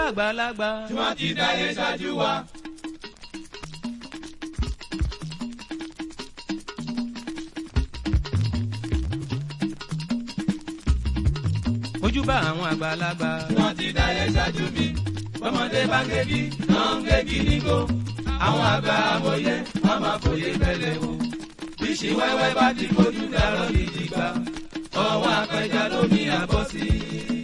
bàgbàlagbà. tí wọ́n ti dáyé ṣáájú wa. ojúbà àwọn àgbàlagbà. tí wọ́n ti dáyé ṣáájú mi. bọ́mọdé bá ń gégi náà ń gégi nígò. àwọn àgbà amòye wọ́n máa fòye bẹ̀lẹ̀ wò. bíṣì wẹ́wẹ́ bá ti fojú dárọ̀ gidi gbà. ọwọ́ apẹja lómi àbọ̀ sí i.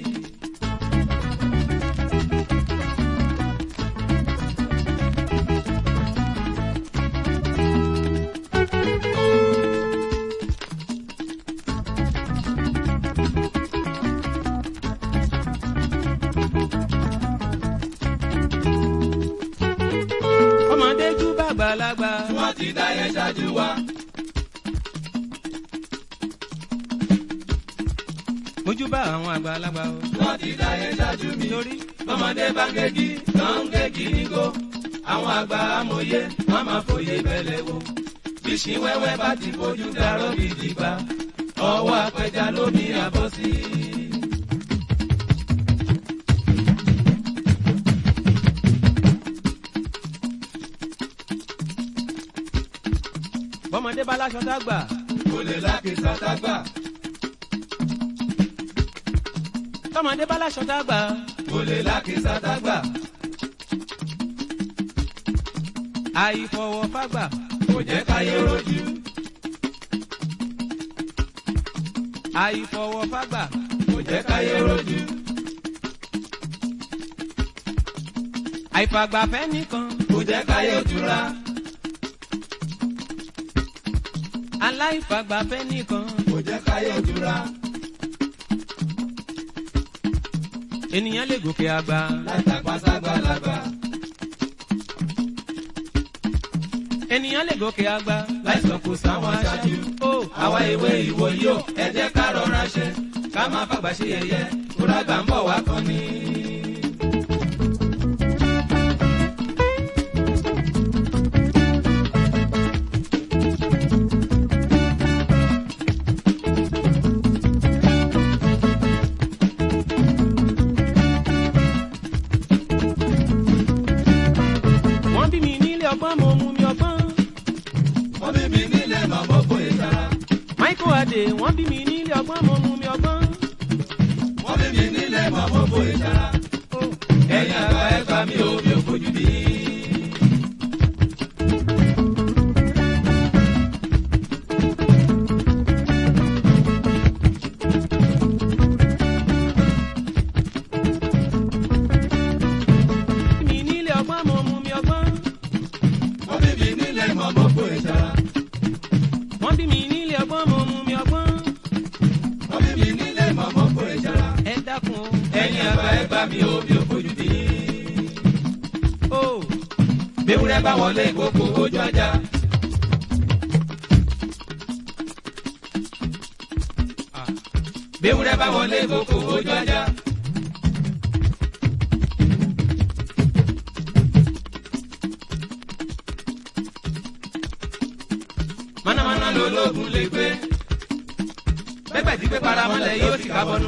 ọmọdé jú bàgbàlagbà. tí wọ́n ti dáyé ṣáájú wa. ojúbà àwọn àgbàlagbà o. tí wọ́n ti dáyé ṣáájú mi. torí bọ́mọdé bá ń gégi náà ń gégi nígò. àwọn àgbà amòye wọ́n máa fòye bẹ̀lẹ̀ wò. bíṣì wẹ́wẹ́ bá ti fojú dárọ̀ gidi gbà. ọwọ́ apẹja lómi àbọ̀ sí i. bọ́mọdé bá láṣọ dágbà. kò lè lákèsà tágbà. tọmọdé bá láṣọ dágbà. kò lè lákèsà tágbà. àìfọwọ́ fágbà. kò jẹ́ káyé rojú. àìfọwọ́ fágbà. kò jẹ́ káyé rojú. àìfàgbàfẹ́ nìkan. kò jẹ́ káyé ojúra. aláìfàgbàfẹ́ nìkan. kò jẹ́ káyé ojúra. ènìyàn lè gòkè àgbà. látàpá ságbàlagbà. ènìyàn lè gòkè àgbà. láìsàn kò sáwọn aṣáájú. ó àwa ìwé ìwò yìí ó ẹ jẹ́ ká rọra ṣe ká má fàgbà ṣe yẹyẹ kóra gbà ń bọ̀ wá kan ni. wọ́n bí mi nílé ọgbọ́n mo mú mi ọgbọ́n. wọ́n bí mi nílé màmá kò yẹ sára. michael adé wọ́n bí mi nílé ọgbọ́n mo mú mi ọgbọ́n. wọ́n bí mi nílé màmá kò yẹ sára. ó ẹ̀yin àgbà ẹ gbà mí o mi ò fojú bí. bí mi nílé ọgbọ́n mo mú mi ọgbọ́n. wọ́n bí mi nílé màmá kò yẹ sára. wọ́n bí mi nílé ọgbọ́n mo mú mi ọgbọ́n. wọ́n bí mi nílé màmá kò yẹ sára. ẹ dákun o. ẹ̀yin àgbà ẹ gbà mí o mi ò fojú bí. ó Béwúrẹ́ bá wọlé ìkókó ojú ajá. Béwúrẹ́ bá wọlé ìkókó ojú ajá. Mánámáná lológun lè gbé. Bẹ́gbẹ̀ tí pé paramọ́lẹ̀ yóò sì kábọ́nú.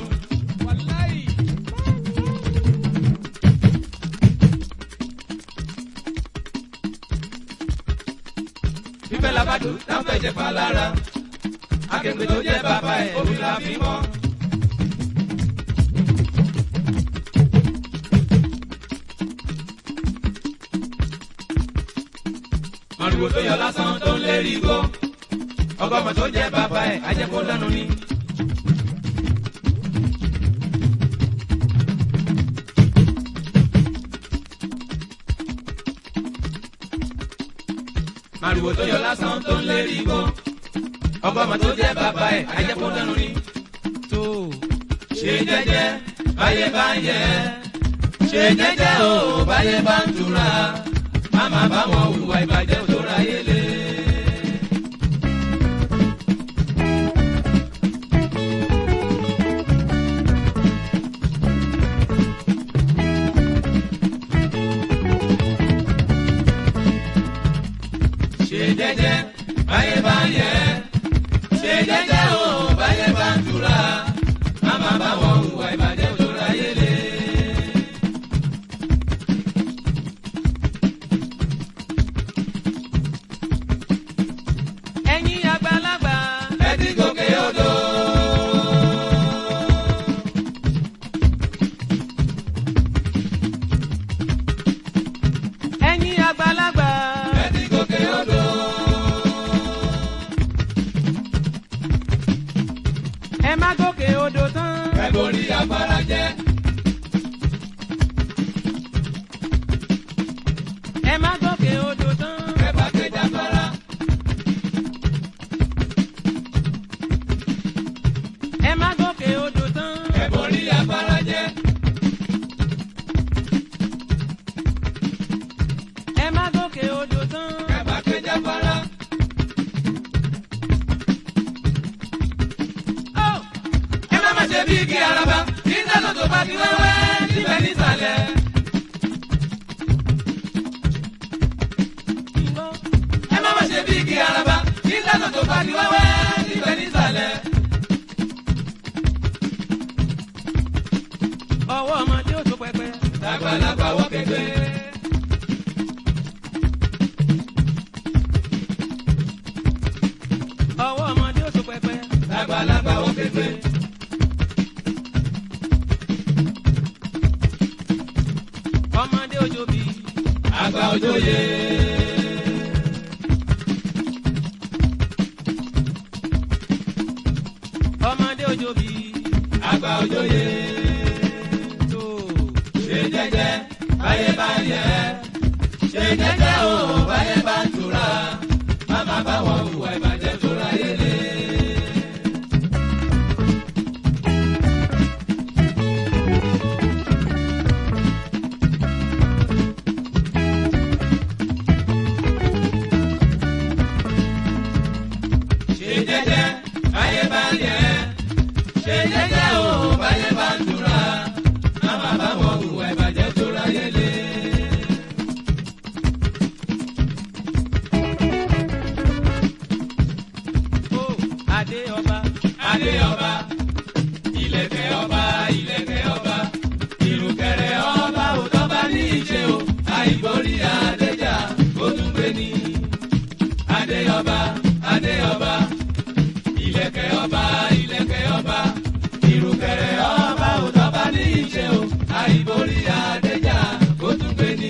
Fífẹ́ labádùn dáńfẹ́ ìjẹ̀fà lára. Akẹ́gbẹ́ tó jẹ́ bàbá ẹ̀ omi la fi mọ́. Màrúwò tó yọ lásán tó ń lérí igbó. Ọgọ́mọ tó jẹ́ bàbá ẹ̀ ajẹ́kó lẹ́nu ni. Màrúwò tó yọ lásán tó ń lérí igbó. Ọgọ́mọ tó jẹ́ bàbá ẹ̀ ajẹ́kó lẹ́nu ni. tó Ṣe jẹ́jẹ́ báyé bá ń yẹ. Ṣe jẹ́jẹ́ o báyé bá ń tura. Má má bá wọn hùwà ìbàjẹ́ tó ráyé lé. Ṣe jẹ́jẹ́ báyé bá ń yẹ. Ṣe jẹ́jẹ́ o báyé bá ń tura. Má má bá wọn hùwà ìbàjẹ́ tó ráyé lé. pagi wẹ́wẹ́ níbẹ̀ nísàlẹ̀. ẹ má má ṣe bí igi araba nígbà tó tó pagi wẹ́wẹ́ níbẹ̀ nísàlẹ̀. ọwọ́ ọmọdé ò tó pẹpẹ. lágbàlagbà wọ́ kékeré. ọwọ́ ọmọdé ò tó pẹpẹ. lágbàlagbà wọ́ kékeré. ọmọdé òjò bí. àgbà òjòyè. ọmọdé òjò bí. àgbà òjòyè. tó. ṣe jẹ́jẹ́ báyé bá yẹ. ṣe jẹ́jẹ́ o báyé bá tura. má má bá wọn hùwà ìbàjẹ́ tó ráyé lé. ṣe jẹ́jẹ́ báyé bá yẹ. ṣe jẹ́jẹ́ o báyé bá tura. má má bá wọn hùwà ìbàjẹ́ tó ráyé lé. ó adé ọba. adé ọba ìlẹ̀kẹ̀ ọba ìlẹ̀kẹ̀ ọba ìrùkẹ̀rẹ̀ ọba òtọ́ba ní ìṣe o àìgbórí adéjà ó tún gbé ní. adé ọba adé ọba ìlẹ̀kẹ̀ ọba ìlẹ̀kẹ̀ ọba ìrùkẹ̀rẹ̀ ọba òtọ́ba ní ìṣe o àìgbórí adéjà ó tún gbé ní.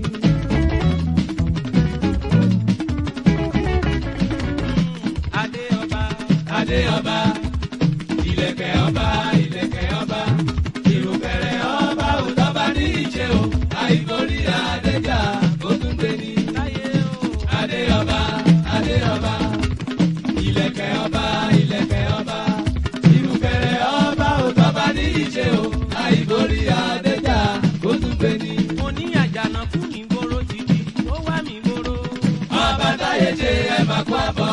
adé ọba. adé ọba ìlẹ̀kẹ̀ ọba ìlẹ̀kẹ̀ ọba ìrùkẹ̀rẹ̀ ọba òtọ́ba ní ìṣe o àìgbórí adéjà ó tún gbé ní. láyé o. adé ọba adé ọba ìlẹ̀kẹ̀ ọba ìlẹ̀kẹ̀ ọba ìrùkẹ̀rẹ̀ ọba òtọ́ba ní ìṣe o àìgbórí adéjà ó tún gbé ní. mo ní àjànàkú mi gbòòrò títí ó wá mi gbòòrò. ọba táyé ṣe ẹ máa kó àbọ̀.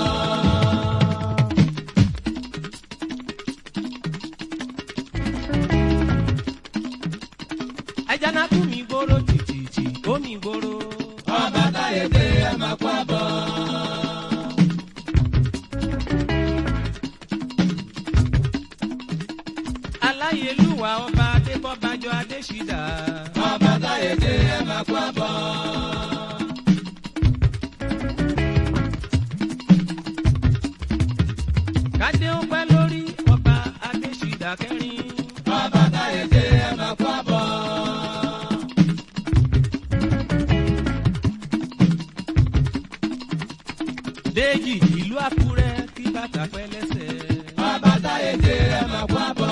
àjànàkú mi gbòòrò títí ó mi gbòòrò. ọba táyé ṣe ẹ máa kó àbọ̀. aláyélúwà ọba adébọ́bájọ adéṣídà. ọba táyé ṣe ẹ máa kó àbọ̀. kádé ó pẹ́ lórí ọba adéṣídà kẹrin. ọba táyé ṣe ẹ máa kó àbọ̀. déjì ìlú àkúrẹ́ kí bàtà pẹ́ lẹ́sẹ̀. ọba táyé ṣe ẹ máa kó àbọ̀.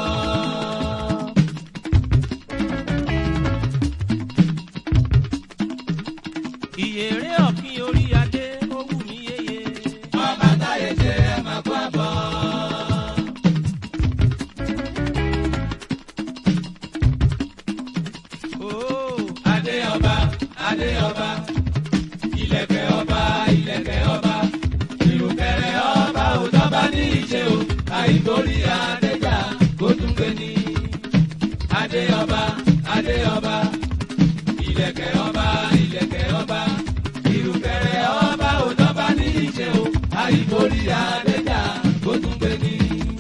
ìyèrè ọ̀kín orí adé ó wù mí yéye. ọba táyé ṣe ẹ máa kó àbọ̀. ooo adé ọba adé ọba ìlẹ̀kẹ̀ ọba ìlẹ̀kẹ̀ ọba ìrùkẹ̀rẹ̀ ọba òtọ́ba ní ìṣe o àìgbórí adéjà kó tún gbé ní. adé ọba adé ọba ìlẹ̀kẹ̀ ọba ìlẹ̀kẹ̀ ọba ìrùkẹ̀rẹ̀ ọba òtọ́ba ní ìṣe o àìgbórí adéjà kó tún gbé ní.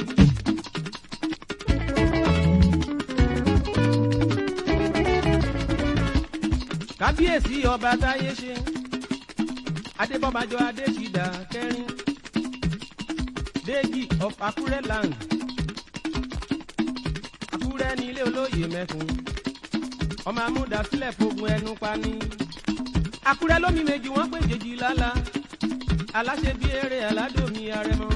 kábíyèsí ọba táyé ṣe adébọ́bájọ adéṣídà kẹrin déjì of akúrẹ́ land akúrẹ́ ní ilé olóyè mẹ́kun ọmọ amúdásílẹ̀ fogun ẹnu pani akúrẹ́ lómi méjì wọ́n pè jèjì lálá aláṣẹ bí eré aládòmí arẹmọ.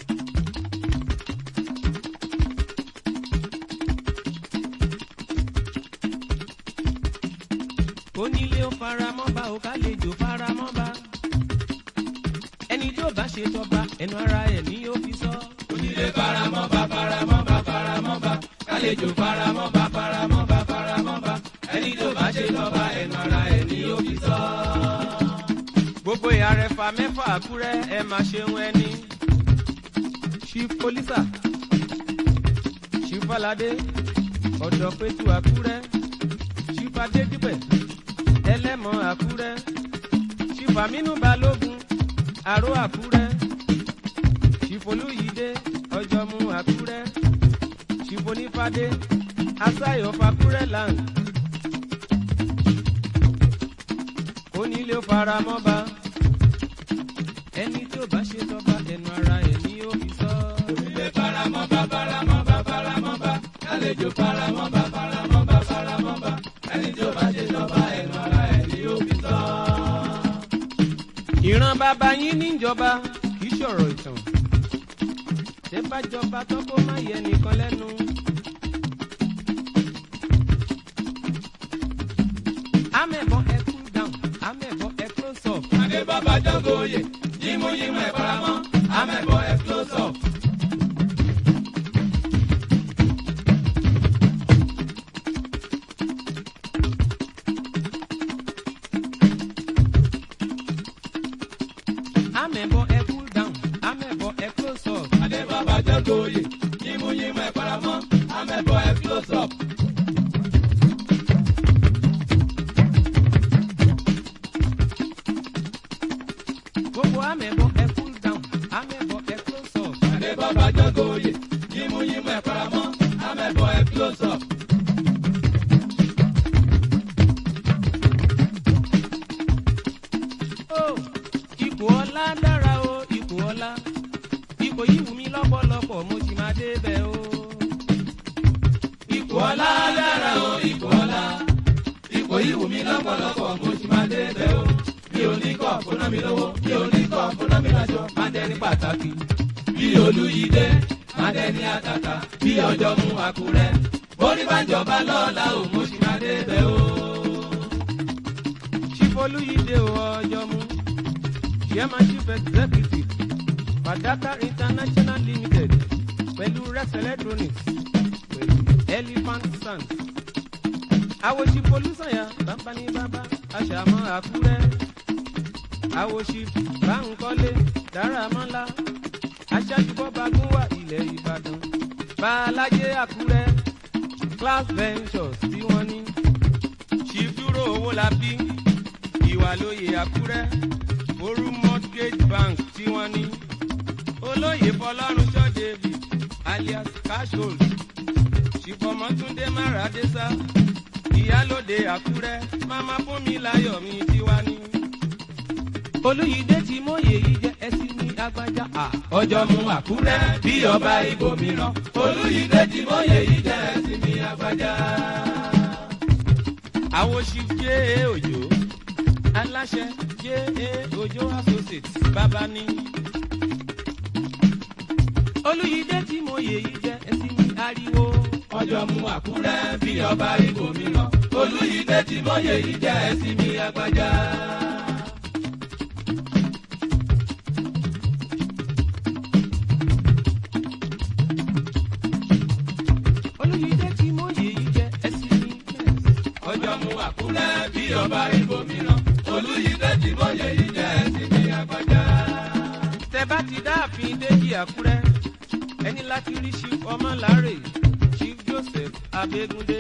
onílé ó faramọ́ba ó kálejò faramọ́ba ẹni tí ó bá ṣe tọba ẹnu ara ẹ̀ ní ó fi sọ. onílé faramọ́ba faramọ́ba faramọ́ba kálejò faramọ́ba faramọ́ba faramọ́ba ẹni tó bá ṣe lọ́ba ẹnu ara ẹ̀ ní òbí sọ. gbogbo ìyàrẹ̀fà mẹ́fà àkúrẹ́ ẹ máa ṣeun ẹni. chief polisa chief falade ọ̀dọ̀ pẹ̀tù àkúrẹ́ ṣífàdé dípẹ̀ ẹlẹ́mọ̀ àkúrẹ́ ṣífàmínú balógun àró àkúrẹ́ ṣífolúyídé ọjọ́mú àkúrẹ́ ṣífonífádé asáyọ̀ fàkúrẹ́ land onílé ó fara mọ́ba ẹni tí ó bá ṣe tọ́ba ẹnu ara ẹ̀ ní ó fi sọ. Onílé faramọ́ba faramọ́ba faramọ́ba kálejò faramọ́ba faramọ́ba faramọ́ba ẹni tí ó bá ṣe jọba ẹnu ara ẹ̀ ni ó fi sọ. ìran bàbá yín níjọba kì í ṣọ̀rọ̀ ìtàn tẹ́ bá jọba tán kó má yẹ nìkan lẹ́nu. amẹ̀bọ ẹ cool down amẹ̀bọ ẹ close up. Adé bàbá jọ́gọ̀ oyè yímúyímú ẹ̀ faramọ́ amẹ́bọ̀ ẹ̀ close up. amẹ̀bọ ẹ cool down amẹ̀bọ ẹ close up. Adé bàbá jọ́gọ̀ oyè yímúyímú ẹ̀ faramọ́ amẹ́bọ̀ ẹ̀ close up. gbogbo amẹ̀bọ ẹ cool down amẹ̀bọ ẹ close up. Adé bàbá jọ́gọ̀ oyè yímúyímú ẹ̀ faramọ́ amẹ́bọ̀ ẹ̀ close up. ó ipò ọlá dára o ipò ọlá ipò yìí wù mí lọ́pọ̀lọpọ̀ mo sì máa débẹ̀ o. Ipò ọlá dára o ipò ọlá ipò yìí wù mí lọ́pọ̀lọpọ̀ mo sì máa dé bẹ̀ o. Bí oníkọ̀ fúnná mi lówó bí oníkọ̀ fúnná mi lájọ máa dẹni pàtàkì. Bí olúyídé máa dẹni àtàtà bí ọjọ́ mú àkúrẹ́. Borí bá jọba lọ́la o mo sì máa dé bẹ̀ o. Chifolúyídé o ọjọ́ mú chairman chief executive Fadaka International Limited pẹ̀lú Rex Electronics pẹ̀lú Elephant Sand. Àwòṣì Folúsànyà bàbá ní bàbá aṣàmọ́ Àkúrẹ́. Àwòṣì Báńkọ́lé Dáramọ́lá aṣáájú bọ́ba gúnwà ilẹ̀ Ìbàdàn. Bàlájé Àkúrẹ́ Class Ventures tí wọ́n ní. Chief Dúró owó la bí ìwà lóye àkúrẹ́ orú mortgage bank tí wọ́n ní olóyè fọlọ́runṣọ́ david alias cashhold ṣìfọ̀mọ́túndé máradésá ìyálòde àkúrẹ́ mama fún mi láyọ̀ mi tí wá ní. olùyídé tí mòye yìí jẹ́ ẹsìn ní agbájá à. Ọjọ́ mú àkúrẹ́ bí ọba ibòmíràn olúyídé tí mọ́yè yìí jẹ́ ẹ̀sìn mi àgbájá. àwọn chief j a òjò aláṣẹ j a òjò associates bàbá ní. olùyídé tí mòye yìí jẹ́ ẹsìn ní ariwo. ọjọ́ mú àkúrẹ́ bí ọba ibòmíràn olúyídé tí mọ́yè yìí jẹ́ ẹ̀sìn mi àgbájá. olùyídé tí mòye yìí jẹ́ ẹsìn ní mẹ́s. ọjọ́ mú àkúrẹ́ bí ọba ibòmíràn olúyídé tí mọ́yè yìí jẹ́ ẹ̀sìn mi àgbájá. tẹ bá ti dáàfin déjì àkúrẹ́ ẹni láti rí chief ọmọláre chief joseph abégúndé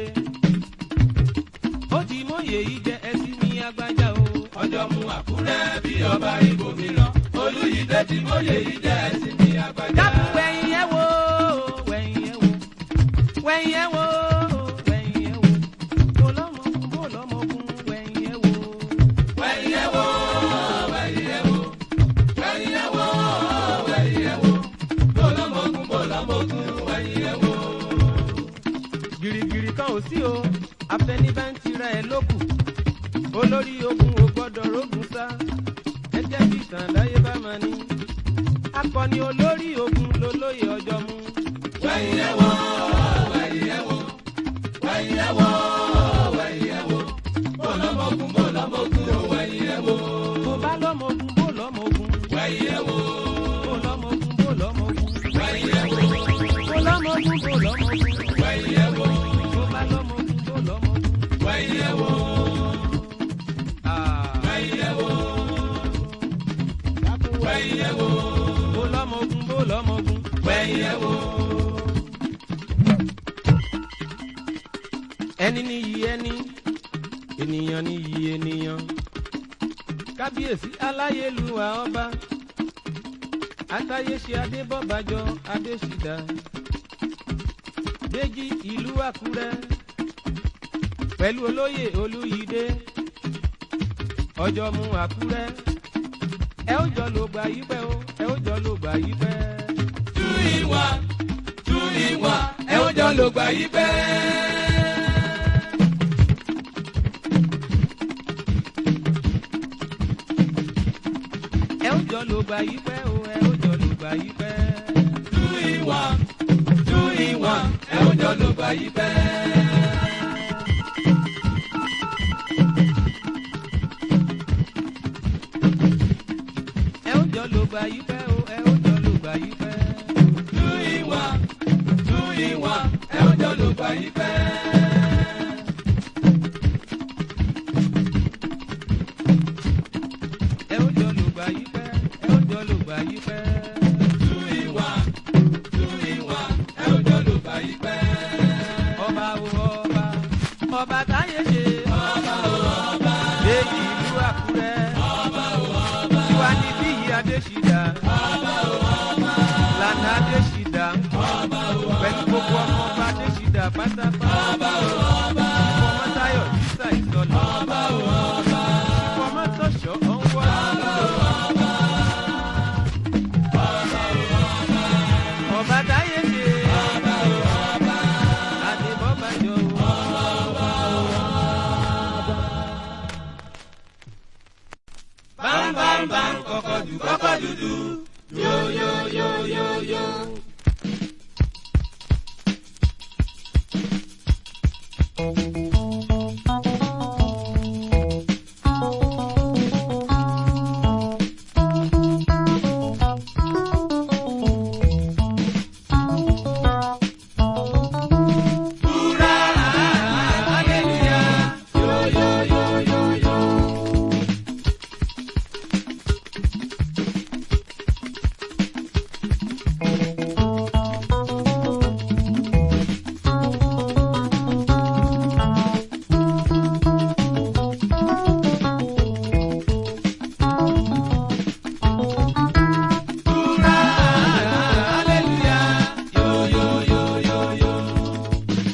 ó ti mòye yìí jẹ́ ẹsìn ní agbájá o. ọjọ́ mú àkúrẹ́ bí ọba ibòmíràn olúyídé tí mọ́yè yìí jẹ́ ẹ̀sìn mi àgbájá. dákun wẹ̀yìn ẹ̀ wò wẹ̀yìn ẹ̀ wò wẹ̀yìn ẹ̀ wò wẹ̀yìn ẹ̀ wò bó lọ́mọkun bó lọ́mọkun wẹ̀yìn ẹ̀ wò. wẹ̀yìn ẹ̀ wò wẹ̀yìn ẹ̀ wò wẹ̀yìn ẹ̀ wò wẹ̀yìn ẹ̀ wò bọ́lọ́mọkun bọ́lọ́mọkun wẹ̀yìn ẹ̀ wò. gìrìgìrì kan ò sí o afẹnibẹ́ntì rẹ̀ ló kù olórí ogun ò gbọ́dọ̀ rógun sá ẹjẹ́ bí ìtàn láyé bá máa ní akọni olórí ogun lolóye ọjọ́ mú. wẹ̀yìn ẹ̀ wò wẹ̀yìn ẹ̀ wò wẹ̀yìn ẹ̀ wò wẹ̀yìn ẹ̀ wò bọ́lọ́mọkun bọ́lọ́mọkun wẹ̀yìn ẹ̀ wò bó bá lọ́mọ ogun bó lọ́mọ ogun wẹ̀yìn ẹ̀ wò bó lọ́mọ ogun bó lọ́mọ ogun wẹ̀yìn ẹ̀ wò bó lọ́mọ ogun bó lọ́mọ ogun wẹ̀yìn ẹ̀ wò bó bá lọ́mọ ogun bó lọ́mọ ogun. wẹ̀yìn ẹ̀ wò Ah, wẹ̀yìn ẹ̀ wò dákun wẹ̀yìn ẹ̀ wò bó lọ́mọ ogun bó lọ́mọ ogun. wẹ̀yìn ẹ̀ wò. ẹni ní iyì ẹni ènìyàn ní iyì ènìyàn kábíyèsí aláyélúwà ọba àtàyèsí adébọ́bàjọ́ adésìdá déjì ìlú àkúrẹ́ pẹ̀lú olóyè olúyídé ọjọ́ mu àkúrẹ́ ẹ ó jọ lò gbà yí pẹ́ o ẹ ó jọ lò gbà yí pẹ́. tú ìwà tú ìwà ẹ ó jọ lò gbà yí pẹ́. ẹ ó jọ lò gbà yí pẹ́ o ẹ ó jọ lò gbà yí pẹ́. tú ìwà tú ìwà ẹ ó jọ lò gbà yí pẹ́. ẹ ó jọ lò gbà yí pẹ́ o ẹ ó jọ lò gbà yí pẹ́. tú ìwà tú ìwà ẹ ó jọ lò gbà yí pẹ́. ẹ ó jọ lò gbà yí pẹ́ ẹ ó jọ lò gbà yí pẹ́. tú ìwà tú ìwà ẹ ó jọ lò gbà yí pẹ́. ọba o ọba ọba táyé ṣe. ọba o ọba déjì ìlú àkúrẹ́. ọba o ọba tiwa ní bíyì adésìdá. ọba o ọba lànà adésìdá. ọba o ọba pẹ̀lú gbogbo ọmọ ọba adésìdá pátápátá. ọba o ọba fọmọtayọ̀ dísà ìsọlọ. ọba o ọba fọmọtọ̀ṣọ́ ọ̀nwọ́. ọba táyé ṣe. adébọ́bàjọ́ o. bam bam bam kọ́kọ́ dù kọ́kọ́ dúdú yo yo yo yo yo. Hurrah, hallelujah, yo yo yo yo yo. Hallelujah, yo yo yo yo yo.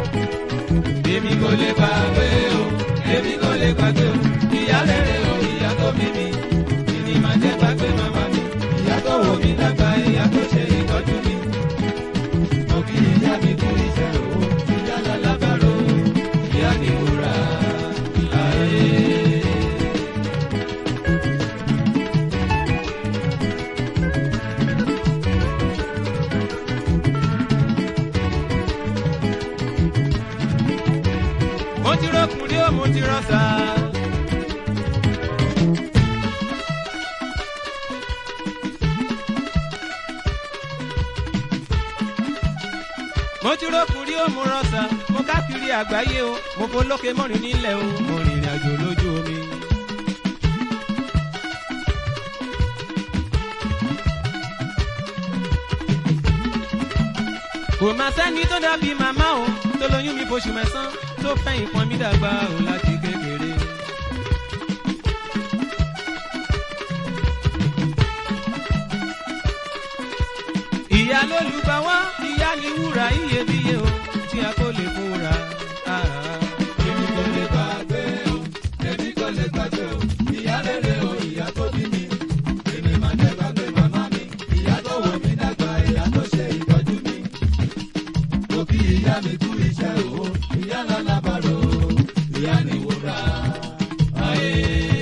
Èmi kò lè gbàgbé o, èmi kò lè gbàgbé o, ìyá rere o, ìyá rọ́ṣà. mo ti rókùnrin ó mo rọ́ṣà mo káàkiri àgbáyé o mo folókè mọ́rin nílẹ̀ o mo rìnrìn àjò lójú omi. kò máa sẹ́ni tó dàbí màmá o tó lóyún mi fóṣù mẹ́sàn-án tó fẹ̀yìn pọn mi dàgbà o láti kékeré. ìyá ló lù bá wá ìyá ni wúrà iyebíye o tí a kò lè fúnra. èmi kò lè gbàgbé o èmi kò lè gbàgbé o ìyá rere o ìyá tó bí mi èmi máa jẹ gbàgbé màmá mi ìyá tó wò mí dàgbà ìyá tó ṣe ìtọ́jú mi mo kí ìyá mi kú iṣẹ́ o ìyá lálábàárò ìyá ni wúrà ayé.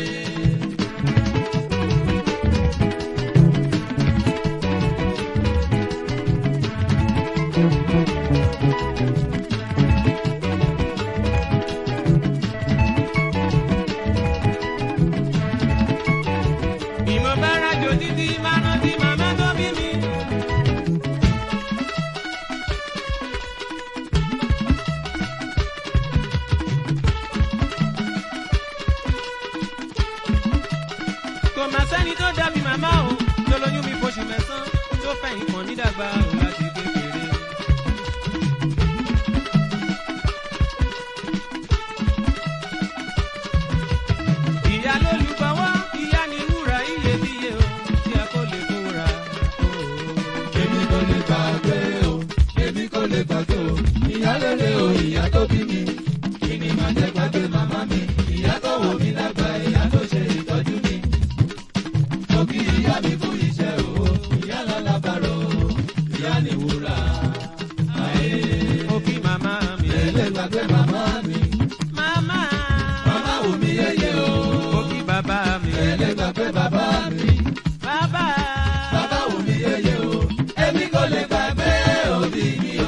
bí mo bá rájò títí máa rántí màmá tó bí mi. kò má sẹ́ni tó dàbí màmá o tó lóyún mi fóṣù mẹ́sàn-án tó fẹ̀yìn pọ̀n mí dàgbà o láti kékeré. ìyá ló lù bá wá ìyá ni wúrà iyebíye o tí a kò lè fúnra. èmi kò lè gbàgbé o èmi kò lè gbàgbé o ìyá rere o ìyá tó bí mi kí ni màá jẹ gbàgbé màmá mi ìyá tó wò mí dàgbà ìyá tó ṣe ìtọ́jú mi mo kí ìyá mi fún iṣẹ́ o ìyá lálábàárò ìyá ni wúrà ayé ó kí màmá mi. èlé gbàgbé màmá mi màmá. màmá wò mí yéye o ó kí bàbá mi. èlé gbàgbé bàbá mi bàbá. bàbá wò mí yéye o èmi kò lè gbàgbé òbí mi o.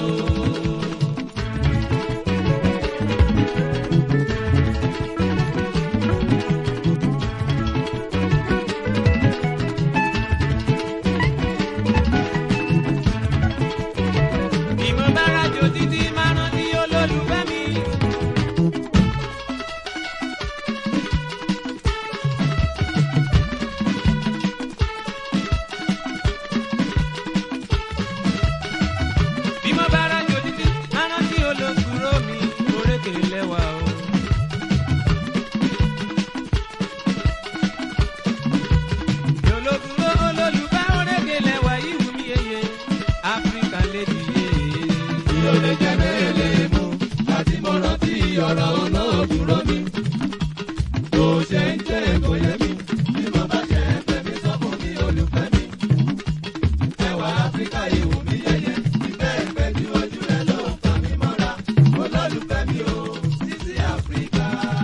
bí mo bá rájò títí máa rántí olólùfẹ́ mi. bí mo bá rájò títí máa rántí olókùrò mi orékè lẹ́wà o. olókùrò olólùfẹ́ orékè lẹ́wà yìí wù mí yeye áfíríkà lady yeye. Ìlò lè jẹ́ mélèé mú àti mo rántí ọ̀rọ̀ olóòdúró mi. Tó ṣe ń jẹ́ kò yẹ mi, bí mo bá ṣe ń pè mí sọ fún mi olùfẹ́ mi. Ẹwà Áfíríkà ìwò mi yẹyẹ, ìfẹ́ ìfẹ́ ju ojú rẹ̀ ló ń fa mi mọ́ra. Olólùfẹ́ mi o, títí Áfíríkà.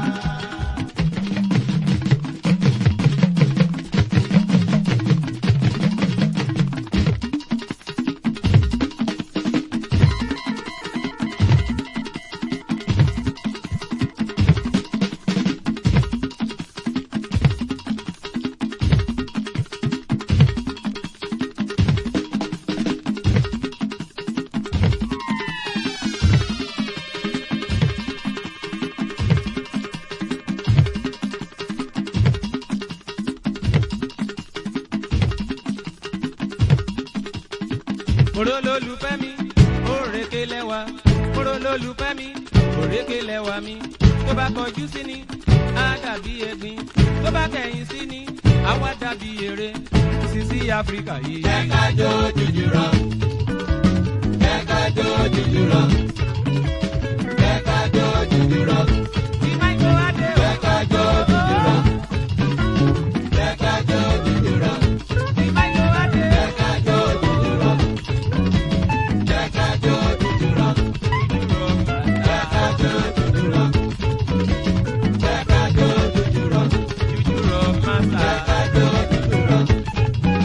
Oró lólùfẹ́ mi, òrèké lẹ́wà. Oró lólùfẹ́ mi, òrèké lẹ́wà mi. Tó bá kọjú sí ni, á dàbí ẹ̀gbin. Tó bá kẹ̀yìn sí ni, á wá dàbí eré. Sisi Áfíríkà yìí. Jẹ́ ká jó jùjú rọ̀. Jẹ́ ká jó jùjú rọ̀. Jẹ́ ká jó jùjú rọ̀. Tí Máìkó Adé o. Jẹ́ ká jó jùjú rọ̀. Jẹ́ ká jó jùjú rọ̀. Tí Máìkó Adé o. Jẹ́ ká jó jùjú rọ̀. Jẹ́ ká jó jùjú rọ̀. Jẹ́ ká jó jùjú rọ̀. Jẹ́ ká jó jùjú rọ̀. Jújú rọ Màsà. Jẹ́ ká jó jùjú rọ̀.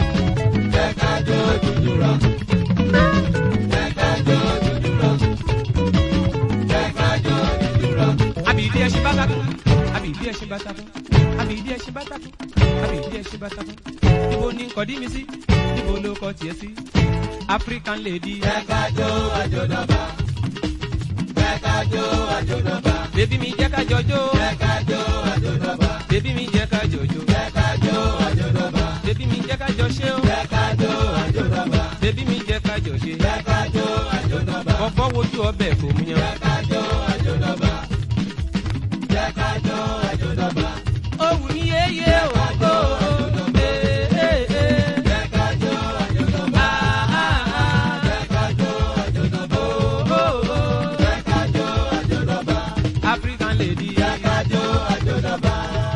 Jẹ́ ká jó jùjú rọ̀. Jẹ́ ká jó jùjú rọ̀. ìdí ẹṣin bàtà fún àbí ìdí ẹṣin bàtà fún àbí ìdí ẹṣin bàtà fún níbo ni nǹkan dí mi sí níbo ló kọ tiẹ̀ sí african lady. jẹ́ ká jó àjòdọ́gba. jẹ́ ká jó àjòdọ́gba. bébí mi jẹ́ ká jọjó jẹ́ ká jó àjòdọ́gba. bébí mi jẹ́ ká jọjó jẹ́ ká jó àjòdọ́gba. bébí mi jẹ́ ká jọ ṣe ó jẹ́ ká jó àjòdọ́gba. bébí mi jẹ́ ká jọ ṣe jẹ́ ká jó àjòdọ́gba. bọ́bọ́ wojú ọbẹ̀ kò mú yan. jẹ́ ká jó àjòdọ́gba. jẹ́ ká jó àjòdọ́gba. òwú ni yéyé ògo jẹ́ ká jó àjòdọ́gba. jẹ́ ká jó àjòdọ́gba. jẹ́ ká jó àjòdọ́gba. african lady. jẹ́ ká jó àjòdọ́gba.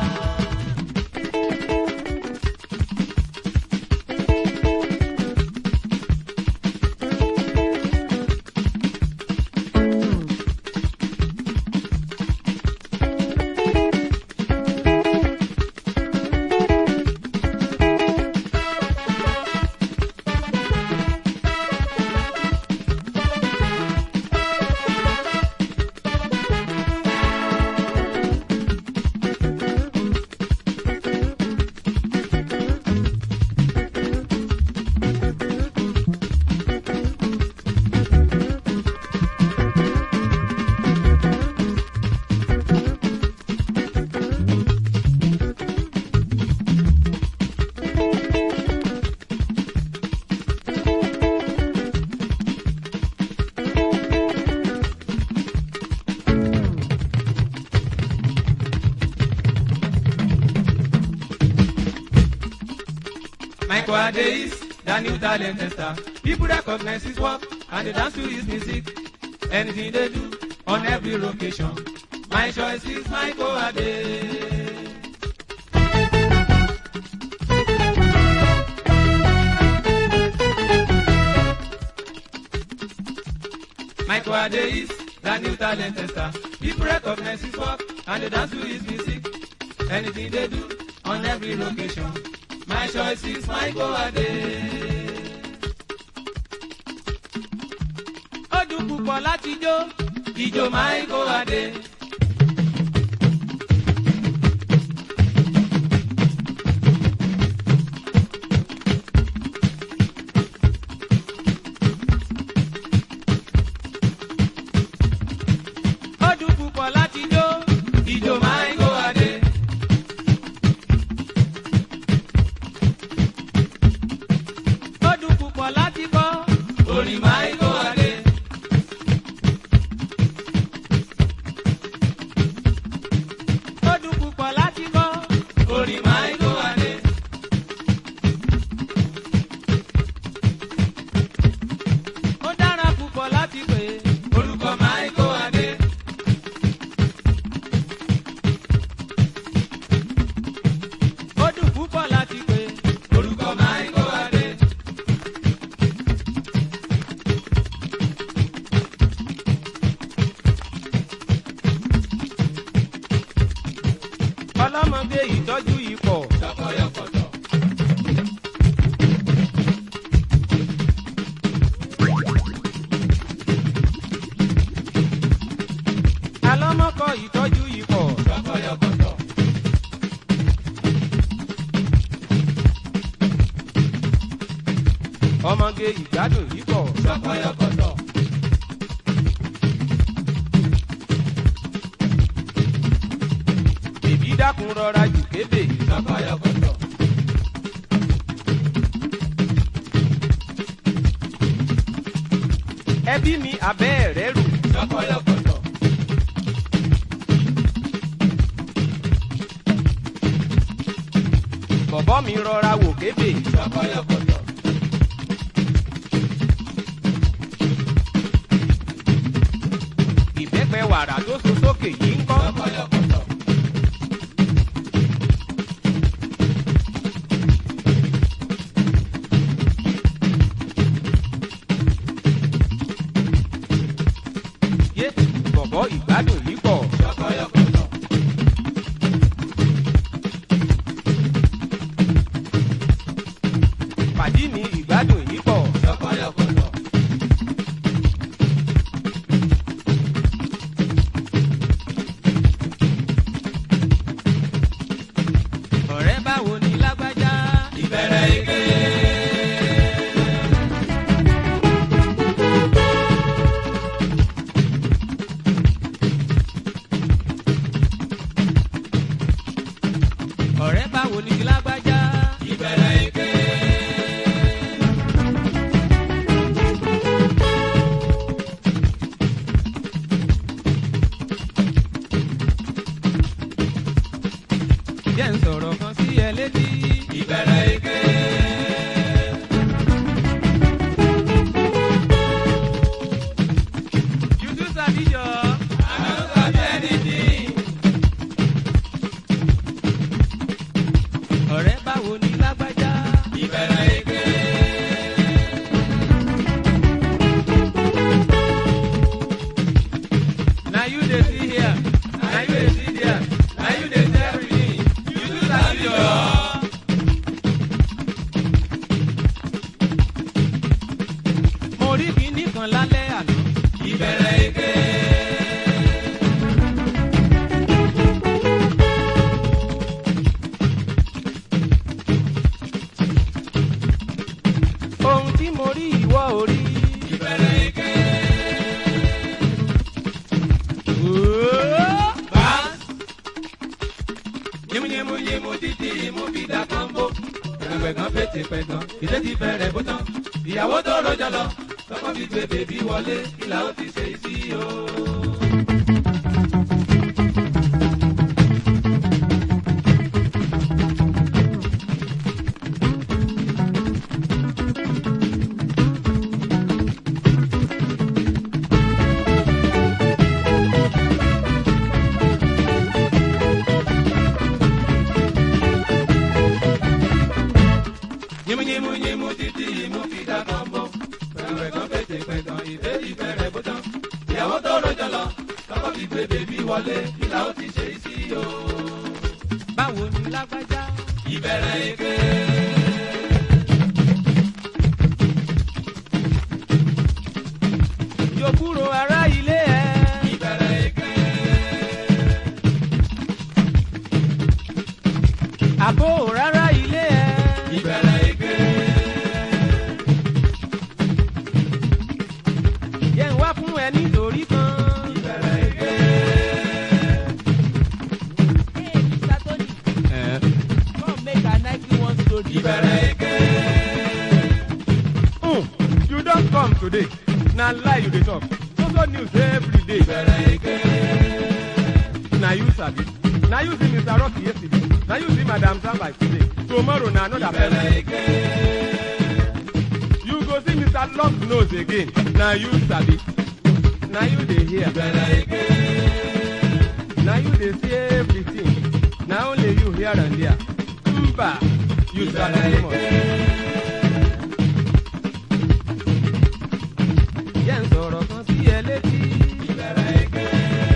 Michael Ade is the new talent tester. People recognize his work and they dance to his music. Anything they do on every location. My choice is Michael Ade. Michael Ade is the new talent tester. People recognize his work and they dance to his music. Anything they do on every location. My choice is Michael Ade. Ó dùn púpọ̀ láti jó ìjó Michael Ade. Ó dùn púpọ̀ láti jó ìjó Michael Ade. Ó dùn púpọ̀ láti kọ́ orin Michael Ade. Ó dùn púpọ̀ láti kọ́ orin Michael Ade. Ó dára púpọ̀ láti pè orúkọ Michael Ade. Ó dùn púpọ̀ láti pè orúkọ Michael Ade. ọlọ́mọdé ìtọ́jú yìí pọ̀. Ṣọkọyọkọtọ. alọ́mọkọ ìtọ́jú yìí pọ̀. Ṣọkọyọkọtọ. ọmọge ìgbádùn yìí pọ̀. Ṣọkọyọkọtọ. bèbí dákun rọra jù kébè. Ṣọkọyọkọtọ. ẹbí mi abẹ́ rẹ̀ rù. Ṣọkọyọkọtọ. bọ̀bọ́ mi rọra wò kébè. Ṣọkọyọkọtọ. ìbẹ́pẹ wàrà tó so sókè yìí ń kọ́. Ṣọkọyọkọtọ. yé bọ̀bọ́ ìgbádùn yìí pọ̀. Ṣọkọyọkọtọ. pàdí mi ìgbádùn yìí pọ̀. Ṣọkọyọkọtọ. ẹ̀gán pété pẹ̀gàn ìdé ti bẹ̀rẹ̀ bó tán ìyàwó tó rọjò lọ tọkọ fi gbé bèbí wọlé ìlà ó ti ṣe sí o. yímúyímú yímú títí yímú fi dá kan bọ́ pẹ̀lú ẹ̀gán pété pẹ̀gàn ìdé ti bẹ̀rẹ̀ bó tán ìyàwó tó rọjò lọ tọkọ fi gbé bèbí wọlé ìlà ó ti ṣe sí o. báwo ni lágbájá ìbẹ̀rẹ̀ èké. yóò kúrò ará ilé ẹ ìbẹ̀rẹ̀ èké. àbò rárá ilé ẹ ìbẹ̀rẹ̀ èké. yẹn wá fún ẹ nítorí kan ìbẹ̀rẹ̀ èké. Hey, Mr. Tony, come make a Nike one story. ìbẹ̀rẹ̀ èké. Mm, you don come today na lie you dey talk so so news every day ìbẹ̀rẹ̀ èké. na you sabi na you see mr rocky yesterday na you see madam samba today tomorrow na another ìbẹ̀rẹ̀ person èké. you go see mr long nose again na you sabi na you dey hear ìbẹ̀rẹ̀ èké. na you dey see everything na only you hear and there mba you sabi too much. yẹn sọ̀rọ̀ kan sí ẹ létí. ìbẹ̀rẹ̀ èké.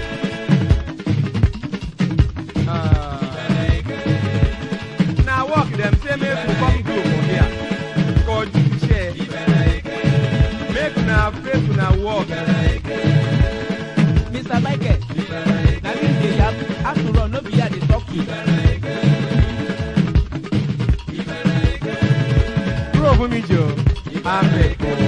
Ah. ìbẹ̀rẹ̀ èké. na work dem say make we come do for here kọjú iṣẹ́ ìbẹ̀rẹ̀ èké. make una face una work. ìbẹ̀rẹ̀ èké. Mr. Michael, ìbẹ̀rẹ̀ èké. na me dey yab after all no be here dey talk to. ìbẹ̀rẹ̀ èké. ìbẹ̀rẹ̀ èké. kúrò fún mi jọ. amẹ̀kọ́.